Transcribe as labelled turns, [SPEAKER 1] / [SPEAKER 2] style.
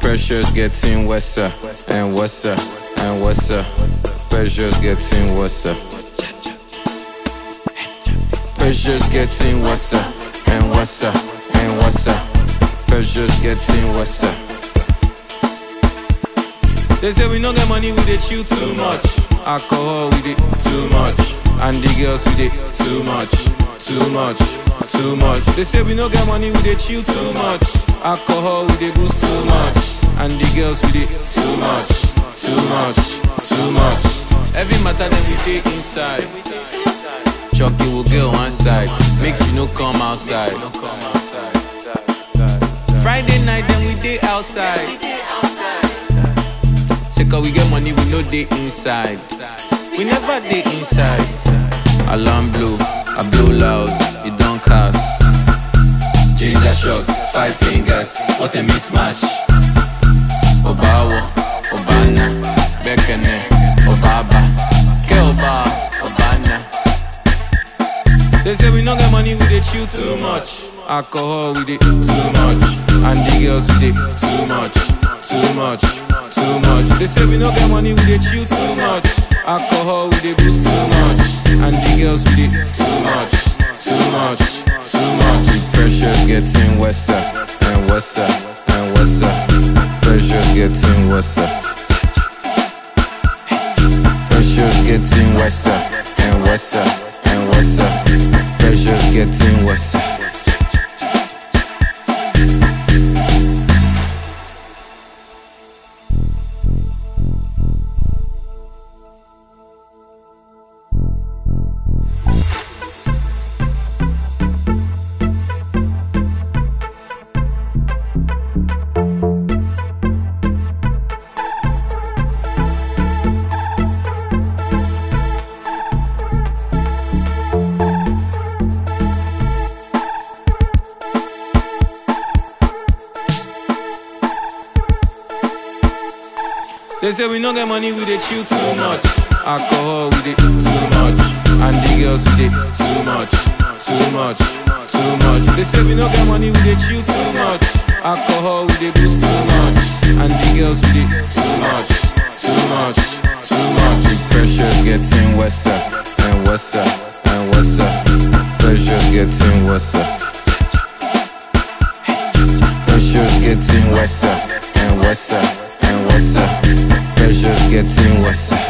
[SPEAKER 1] pressure's getting worse uh, and worse uh, and worse. uh. Pressure's getting worse. uh. Pressure's getting worse uh, and worse uh, and worse. uh. Pressure's getting worse. uh. They say we no get money, we dey chill too much. Alcohol, we dey too much. And the girls, we dey too much, too much, too much. They say we no get money, we dey chill too much. Alcohol, we dey boost too much. And the girls, we dey too much, too much, too much. Every matter that we dey inside. Chucky will get one side, make you no come outside. Friday night, then we dey outside. Say cause we get money, we no dey inside. We never dey inside. Alarm blow, I blow loud, it don't cast. Ginger shots, five fingers, what a mismatch. Obawo, Obana, Bekene, Obaba, Ke Oba, Obana. They say we no get money, we dey chill too much. Alcohol, we dey too much. And the girls, we dey too much, too much, too much. They say we no get money, we dey chill too much. Alcohol, we dey boost too much. And the girls, we dey too much, too much, too much. The pressure's getting worse uh, and worse uh, and worse. uh. Pressure's getting worse. uh. Pressure's getting worse uh, and worse uh, and worse. uh. Pressure's getting worse. uh. They say we no get money, we dey chill too much. Alcohol, we dey too much. And the girls, we dey too much, too much, too much. They say we no get money, we dey chill too much. Alcohol, we dey boost too much. And the girls, we dey too much, too much, too much. The pressure's getting worse uh, and worse uh, and worse. uh. Pressure's getting worse. uh. Pressure's getting worse uh, and worse uh, and worse. uh. Pressure's getting worse. uh.